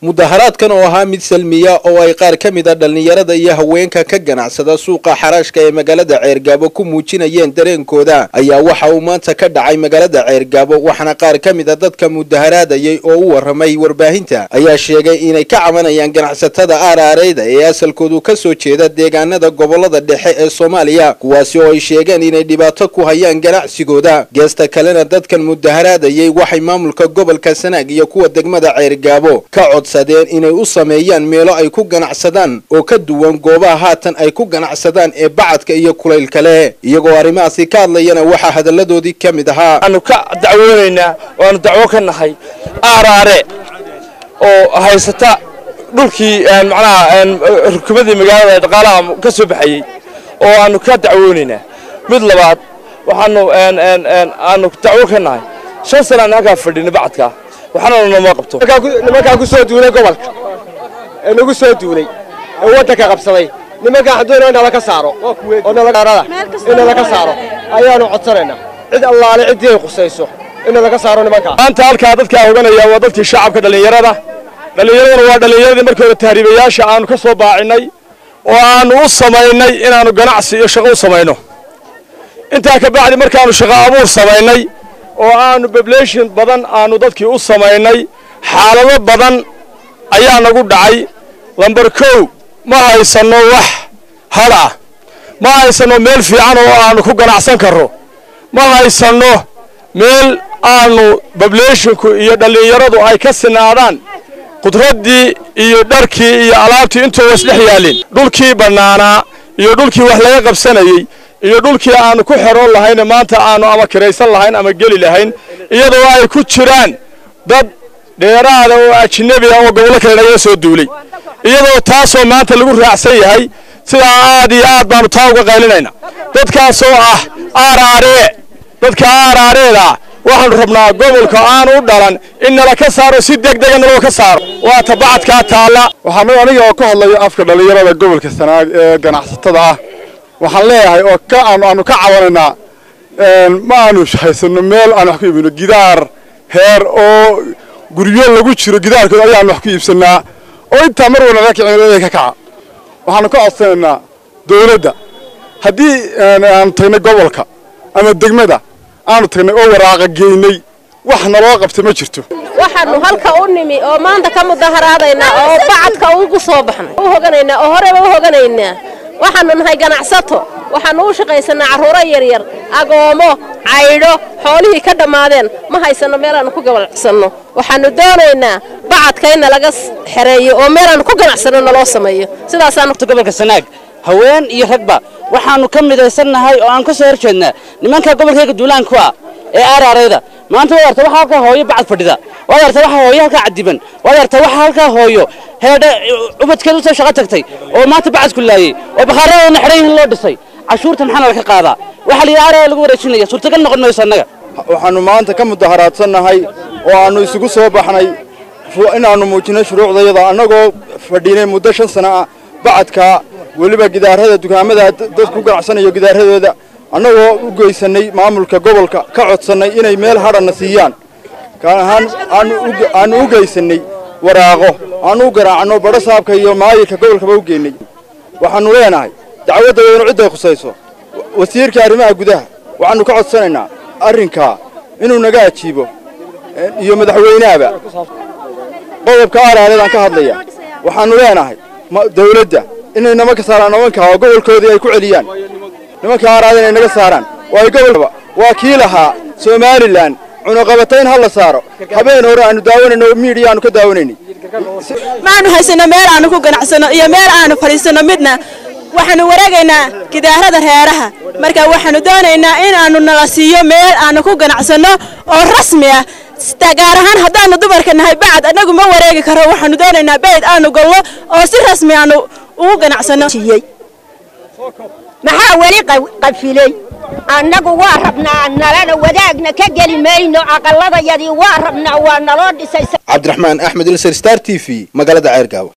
mudaharaadkan oo ahaa mid salmiya oo ay qaar ka mid a dhallinyarada iyo haweenka ka ganacsada suuqa xaraashka ee magaalada ceergaabo ku muujinayeen dareenkooda ayaa waxa uu maanta ka dhacay magaalada ceergaabo waxaana qaar ka mid a dadka mudaharaadayay oo u warramay warbaahinta ayaa sheegay inay ka cabanayaan ganacsatada aaraareyda ee asalkoodu ka soo jeeda deegaanada gobolada dhexe ee soomaaliya kuwaasi oo ay sheegeen inay dhibaato ku hayaan ganacsigooda geesta kalena dadkan mudaharaadayay waxay maamulka gobolka sanaag iyo kuwa degmada ceergaabo ka codsadeen inay u sameeyaan meelo ay ku ganacsadaan oo ka duwan goobaha haatan ay ku ganacsadaan ee bacadka iyo kulaylka leh iyagoo arrimahaasi ka hadlayana waxaa hadalladoodii ka mid ahaa aanu ka dacwoonaynaa oo aanu dacwo ka nahay aaraare oo haysata dhulkii macnaha rukumadii magaalada dhaqaalaha ka soo baxayey oo aanu ka dacwoonaynaa mid labaad waxaanu aanu dacwo ka nahay shan sana aan halkaa fadhina bacadka waxaana nooma qabto nimankaa ku soo duulay gobolka ee nagu soo duulay ee waddanka qabsaday nimankaa hadduu in nala ka saaro oo nalaarada in nala ka saaro ayaanu codsanaynaa cid allaale ciddii ay khusayso in nala ka saaro nimankaa maanta halkaa dadkaa hoganaya waa dadkii shacabka dhallinyarada dhallinyaraduna waa dhallinyaradii markii hore tahriibayaasha aanu ka soo baacinay oo aanu u samaynay inaannu ganacsi iyo shaqo u samayno intaa ka bacdi markaannu shaqo abuur samaynay oo aanu bablation badan aanu dadkii u samaynay xaalado badan ayaa nagu dhacay lambar kow ma haysanno wax hadh ah ma haysanno meel fiican oo aanu ku ganacsan karro ma haysanno meel aanu bablationku iyo dhallinyaradu ay ka sinaadaan qudraddii iyo dharkii iyo alaabtii intooda isdhex yaalin dhulkii bannaanaa iyo dhulkii wax laga qabsanayey iyo dhulkii aanu ku xeroon lahayne maanta aanu ama kiraysan lahayn ama geli lahayn iyadoo ay ku jiraan dad dheeraada oo ajnabi ah oo gobollo kale naga soo duulay iyadoo taasoo maanta lagu raacsan yahay sidaa aad iyo aad baanu taa uga qaylinayna dadkaasoo ah aaraaree dadka aaraareeda waxaanu rabnaa gobolka aanu u dhalan in nala ka saaro si degdega naloo ka saaro waa tabacadkaa taalla waxaan aniga oo ka hadlayo afka dhallinyarada gobolka sanaag ee ganacsatada ah waxaan leeyahay oo ka aanu aanu ka cabanaynaa ma aanu haysano meel aan wax ku iibino gidaar heer oo guryo lagu jiro gidaarkood ayaanu wax ku iibsanaa oo intaa mar walba naga kicin ka kaca waxaanu ka codsanaynaa dawladda haddii aanu tagnay gobolka ama degmada aanu tagnay oo waraaqa geynay wax naloo qabta ma jirto waxaanu halka u nimi oo maanta ka mudaharaadaynaa oo bacadka ugu soo baxnay u hoganaynaa oo horeba u hoganaynaa waxaanu nahay ganacsato waxaanu u shaqaysanaa carruuro yaryar agoomo caydho xoolihii ka dhammaadeen ma haysanno meelaannu ku ganacsanno waxaannu doonaynaa bacadka in nalaga xereeyo oo meelaannu ku ganacsanno naloo sameeyo sidaasaanu gobolka sanaag haween iyo ragba waxaannu ka midaysannahay oo aan ka soo horjeednaa nimanka gobolkayga duulaanku ah ee aaraarayda maanta waad arta waxa halkaa hooyo bacad fadhida waad arta waxa hooyo halkaa cadiban waad arta waxa halkaa hooyo heedhe ubadkeed usoo shaqo tagtay oo maanta bacad ku laayey oo bakhaaradoodna xidhan yihiin loo dhisay cashuurta maxaa nala ka qaadaa waxa la yidhi aaraaya lagu wareejinaya suurtagal noqon mayso annaga waxaannu maanta ka mudaharaadsannahay oo aannu isugu soo baxnay inaannu muujinay shuruucdayada annagoo fadhiinay muddo shan sana ah bacadka weliba gidaarada dukaamada dad ku ganacsanayo gidaaradooda annagoo u geysannay maamulka gobolka ka codsannay inay meel hadhanna siiyaan aannu u geysannay waraaqo aannu u garaacno badho saabka iyo maayirka gobolkaba u geynay waxaannu leenahay dacwaddaydanu cidday khusayso wasiirka arrimaha gudaha waxaannu ka codsanaynaa arrinkaa inuu naga ajiibo iyo madaxweynahaba qodobka aaraareedaan ka hadlaya waxaannu leenahay dawladda inay nimanka saaraan nimankaa oo gobolkoodii ay ku celiyaan nimanka aaraada inay naga saaraan oo ay gobolba waa kii lahaa somalilan cunuqabatayn ha la saaro habeen hore aanu daawanayno miidiya aanu ka daawanaynay maanu haysano meel aanu ku ganacsano iyo meel aanu fadhiisano midna waxaanu wareegaynaa gidaarada reeraha marka waxaanu doonaynaa in aanu nala siiyo meel aanu ku ganacsanno oo rasmi ah gaar ahaan haddaanu dumarka nahay bacad annagu ma wareegi karo waxaanu doonaynaa beyd aanu gallo oo si rasmi aanu ugu ganacsano maxaa weli qafiley annagu waa rabnaa nalana wadaagna ka geli mayno aqalladayadii waa rabnaa waa naloo dhisay cabdiraxmaan axmed ilser star t v magaalada ceergaabo